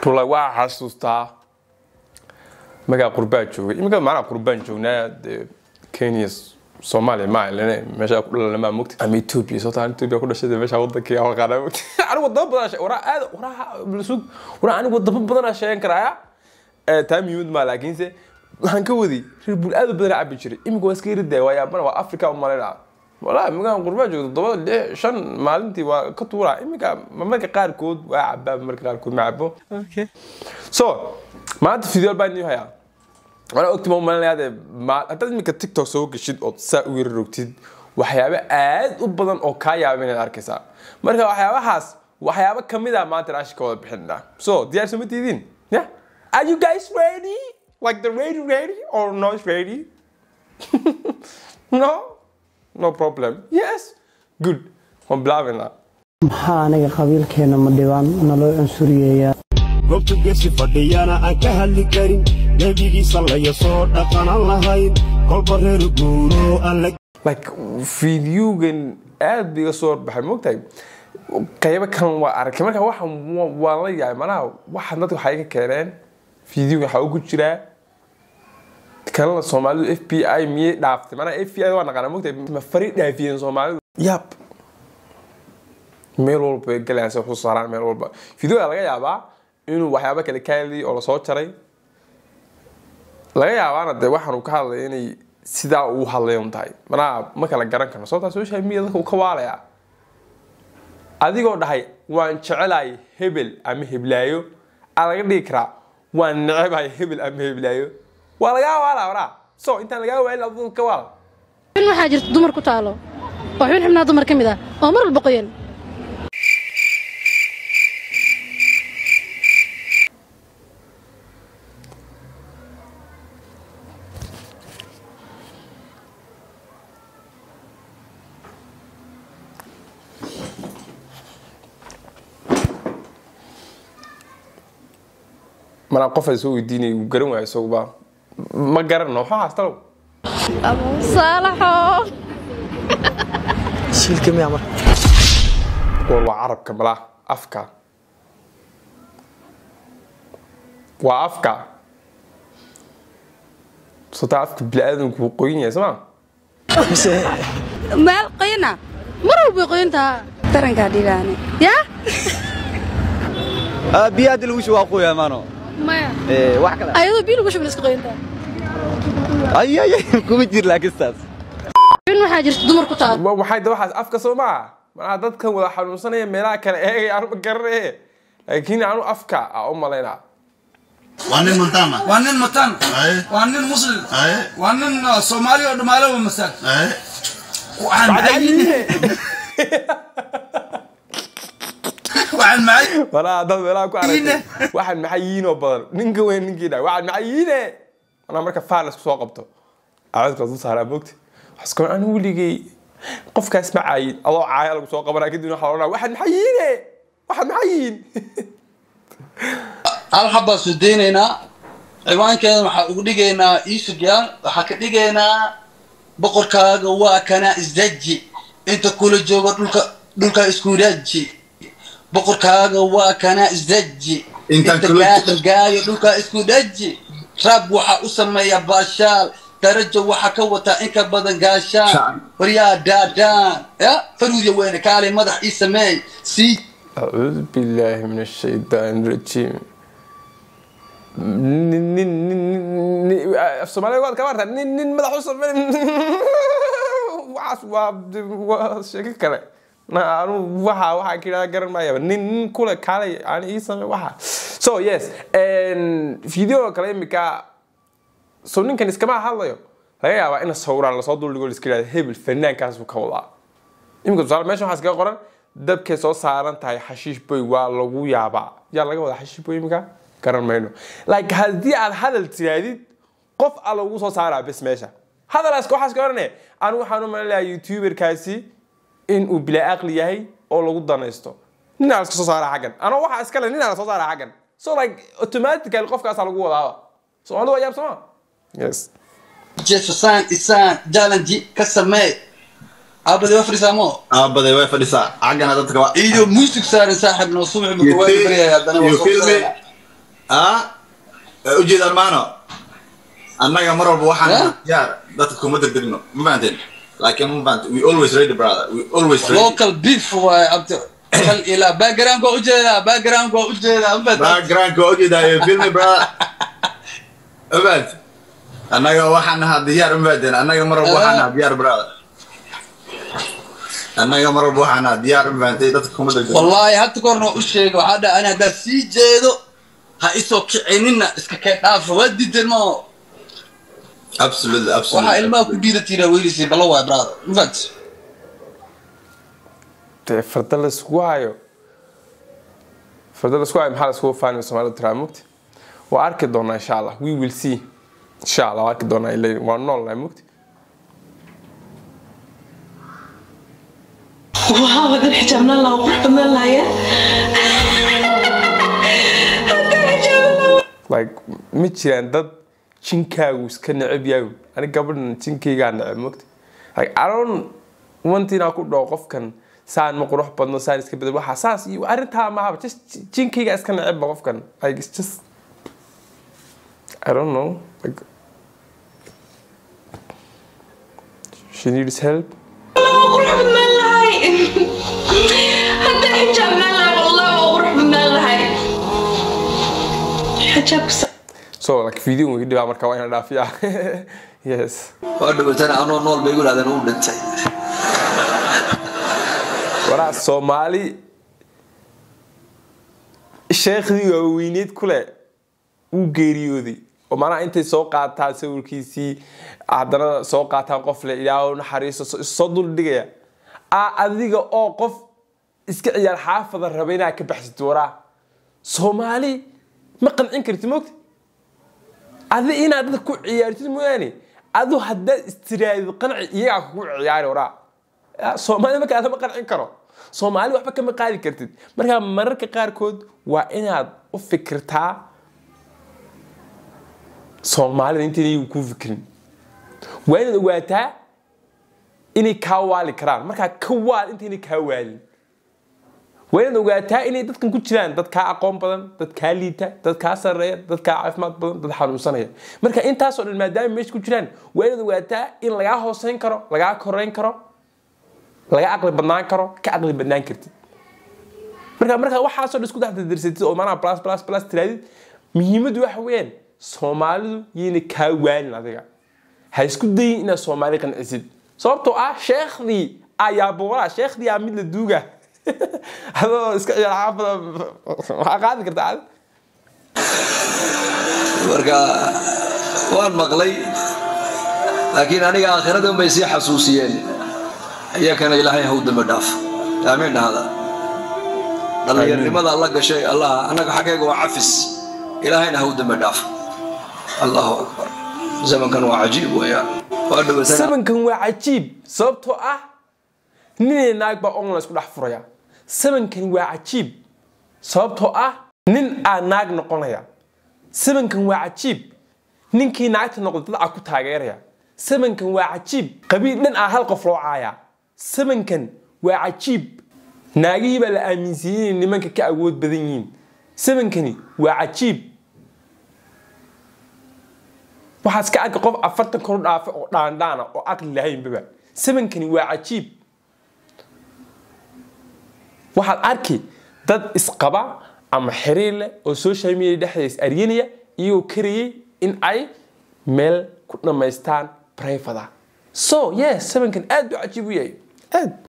rula waa xasuustaa magaa qurbaa joogay iminka macnaa qurbaan joognaa dee kenya soomaaliya ma ilane meeshaa ku dhalanamaa mogta ama ethiopia soo taan ethiopia ku dhashay meeshaa wadankii aan qaadaa mogta anigu wadamo badan shay waraa aad waraa sug waraa anigu wadamo badan sheegan karaaya taa muhiimad maa laakiinse waxaan ka wadi reer bul aad u badan cabi jiray iminka waa iska yaridaa waa yaabana waa africa umalayna walaa iminkaan qurbaa joogto todobada lix shan maalintii waa ka tuuraa iminka marka qaarkood waa cabaa marka qaarkood ma cabo so maanta video baan idin hayaa anaa ogti ma umalinayaade haddaad iminka tiktok soo geshid ood saa u yara rogtid waxyaabo aad u badan oo kaa yaaba inaad arkaysaa marka waxyaabahaas waxyaabo kamid a maanta raashi ka wada bixinaa so diyaar soo ma tiidin yeah are you guys ready like the ready ready or not ready no no problem yes good waan bilaabaynaa maxaa aniga qabiilkeena ma dhibaan naloo cunsuriyeeyaa goobta gesi fadhiyana aan ka hadli karin nebigiisa laya soo dhaqanan lahayn kolba reer guuro aan la like videogan aad ba iga soo horbaxay moogtahay qaybo kalan waa arkay marka waxaan wa- waan la yahay manaha waxaan dadka waxay ka keeneen videoga waxaa ugu jiraa kalena soomaalidu f b i miyay dhaaftay manaha f b i waa naqaana moogtahay ma fari dhaafiyeen soomaalidu yab meel walba bay galayaan si wax u saaraan meel walba videoga laga yaabaa inuu waxyaabo kale ka hadlayay oo lasoo jaray laga yaabaana dee waxaan uu ka hadlaya inay sidaa uu hadlay un tahay manaha ma kala garan karno sababtaa social media dadka uu ka waalayaa adigoo dhahay waan jecelahay hebel ama heblaayo aa laga dhigi karaa waan necebahay hebel ama heblaayo waa lagaa waalaa waraa so intaan lagaa waalin aduu ka waala xubin waxaa jirta dumar ku taalo oo xubin xubnaha dumar ka mid ah oo mar walba qoyan manaa qof ay soo weydiinay uu garan waayo isaguba ma garanno waxaa haastalow saalaxo shiilka miyaa marka war waa carabka malaa afka waa afka sotaa afka bini-aadamku wuu qoyan yahay sooma mise meel qoyana mar walba way qoyan tahaa tarankaa dhigaane yaa biyo haddi lagu shubo waa quya maano maya Eh, wax kale ayadoo biyo lagu shubin iska qoyan taha ay ay ay, kuma jir laakistaas xubin waxaa jirta dumar ku taalo Wa- waxay da waxaas afka soo maaha manaha dadkan wada xanuunsanaya meelaha kale eegay aanu ma garanaye laakiin anu afka a u malaynaa waa nin montana waa nin matan Aye. waa nin muslim Aye. waa nin uh, soomaali oo dhamaalaba masal Aye. waxaan maxay waxaan maxay manaha dad meelaha ku Yiine. aragtay waxaan maxay yiinoo badan ninka weyn ninkii dhahay waxaan maxay yiine manaa marka faal isku soo qabto aadka lasu saaraa moogta waxasko anu weligay qofkaas ma caayin adoo caaya lagu soo qabanaa kadibna waxaa odhanaa waxaan maxay yiine waxaan maxay yiin hal xabbaa soo deynaynaa ciwaankeeda waxaa ugu dhigaynaa iisugyaal waxaa ka dhigaynaa boqorkaaga waa kana isdaji inta kula joogo dhulka dhulka isku raji boqorkaaga waa kana isdaji Inta inta kula- gaaqagaayo dhulka isku dhaji rab waxaa u sameeya baashaal darajo waxaa ka wataa in ka badan gaashaan Shacab. waryaa daadaan ya faruudya weyne kaalay madax ii sameey sii أعوذ بالله من الشيطان الرجيم nin nin nin nin af soomaaliga waad ka maartaa nin nin madax u samey waxaas waa waa sheeko kale na anu waxa waxaa ka yidhahda garan maayaba nin nin kule kaalay aan ii samey waxa so yes video kale imika so ninkan iskama hadlayo laga yaabaa in sawiraan lasoo duldhigo liska yidhahda hebel fanaankaasuu ka wadaa iminka tusaale meesha waxaa iskaga qoran dabkay soo saaran tahay xashiish boy waa lagu yaabaa yaa laga wadaa xashiish boy iminka garan mayno like haddii aad hadal tiraadid qof a lagu soo saaraa bes meesha hadalaas waxaas ka orane anu waxaan u malinayaa youtuberkaasi in uu bilaa aqli yahay oo lagu danaysto ninaa laska soo saaraa xaggan anoo waxaa iskale ninaa lasoo saaraa xaggan so like automatically qofkaasaa lagu wadaaba soomaalida waa yaab sooma yes jefferson isaan jalanji ka samee aabade waa fadhisaamo aabaday way fadhisaa xaggana dadka waa iyo muusig saaran saaxib noo subax buu waa You feel- baryahay haddana waa you soo feel me? saaraya ah ee ujeedaan maano annaga mar walba waxaan Eh? nahay diyaar dadka kuma degdegno ma fahanteen laakiin ma fahanteen we always ready brother we always ready local beef waaye abti kal ilaa background waa ujeedaa background waa ujeedaa mafahantay backgroundka waa ujeedaayo filmi brother ma fahanteen annaga waxaan nahaa diyaar ma fahanteen annaga mar walba waxaan nahaa diyaar brother annaga mar walba waxaan nahaa diyaar ma fahantay dadka kuma degdegno wallaahi hadda korna u sheega waxaa dhaa ani haddaad sii jeedo ha isoo kicinina iska kee dhaafa waa diideen ma absolutely absolutely waxaa ilmaha ku dhiidatina weylisay balla waay brother mafahantay dee farda la iskugu hayo farda la isku hayo maxaa la iskugu faanaya soomaalida tiraa mugti waa arki doonaa insha allah we will see insha allah waa arki doonaa ilaa waa nool nahay mugti واو هذا الحجاب الله وقرب من الله يا هذا الحجاب الله like ma jiraan dad jinkaagu iska neceb yahay ani gabadhan jinkaygaa neceb mogta like i don't want inaan ku dhaho qofkan saan ma qurux badno saan iska bedel waxa saas iyo arrintaa mahaba just jinkayga iska necebba qofkan like it's just i don't know like she needs help وقرب من الله هذا الحجاب الله والله وقرب من الله حجاب so like video wigi dhibaa marka waa inaan dhaafiyaa yes waa dhawatana anoo nool bay igu dhahdeen uu dhintay waraa soomaali sheekhdii waaweyneed kule wuu geeriyooday oo macnaha intay soo qaataan sawirkiisii haddana soo qaataan qof le ilaahu naxariiso so- soo dul dhigaya a adiga oo qof iska ciyaar xaafada raba inaad ka baxsatid waraa soomaali ma qancin kartid mogta adi inaad dadka ku ciyaartid mooyaane adu haddaad istiraadid qanci iyagaa kugu ciyaari waraa Ya, soomaali markaa lama qancin karo soomaali waxba kama qaadi kartid markaa mararka qaarkood waa inaad u fikirtaa soomaalida intayna ku fikrin waa inaad ogaataa inay kaa waali karaan markaa ka waal intayna kaa waalin waa inaad ogaataa inay dadkan ku jiraan dad kaa aqoon badan dad kaa liita dad kaa sarreeya dad kaa caafimaad badan dad xanuunsanaya marka intaasoo dhan maadaama meesha ku jiraan waa inaad ogaataa in lagaa hooseyn karo lagaa koreyn karo laga aqli badnaan karo ka aqli badnaan kartid marka markaa waxaasoo dhan isku daxdadirsatid oo maanaha plus plus plus tiraadid muhiimaddu waxa weeyaan soomaalidu yayna kaa waalin adiga ha isku dayin inaad soomaali qancisid sababtoo ah sheekhdii ayaa boolaa sheekhdii aa mid la duuga adoo iska ciyaar xaafada waxaa qaadi kartaa adi marka waan maqlay laakiin aniga aakhirada unbay sii xasuusiyeen iyakana ilaahay haw dambe dhaaf aamiin dhahda dhallinyarnimada alla gashay allah annaga xaggayga waa cafis ilaahayna haw dambe dhaaf allahu akbar zamankan waa cajiib weeyaan waa dhawatana sabankan waa cajiib sababtoo ah ninay naag baa online isku dhex furaya sabankan waa cajiib sababtoo ah nin aa naag noqonaya sabankan waa cajiib ninkii naagta noqda dad aa ku taageeraya sabankan waa cajiib qabiil dhan aa hal qof loo caaya sabankan waa cajiib naagihii baa la aaminsiiyey inay nimanka ka awood badan yihiin sabankani waa cajiib waxaa iska arka qof afartan kor u dhaafa oo dhaandhaana oo aqli lahaynbaba sabankani waa cajiib waxaad arki dad isqaba ama xiriir leh oo social media dhexdeeda is aryanaya iyagoo karayay in ay meel ku dhammaystaan private ah so yes sabankan aad buu cajiib u yahay aad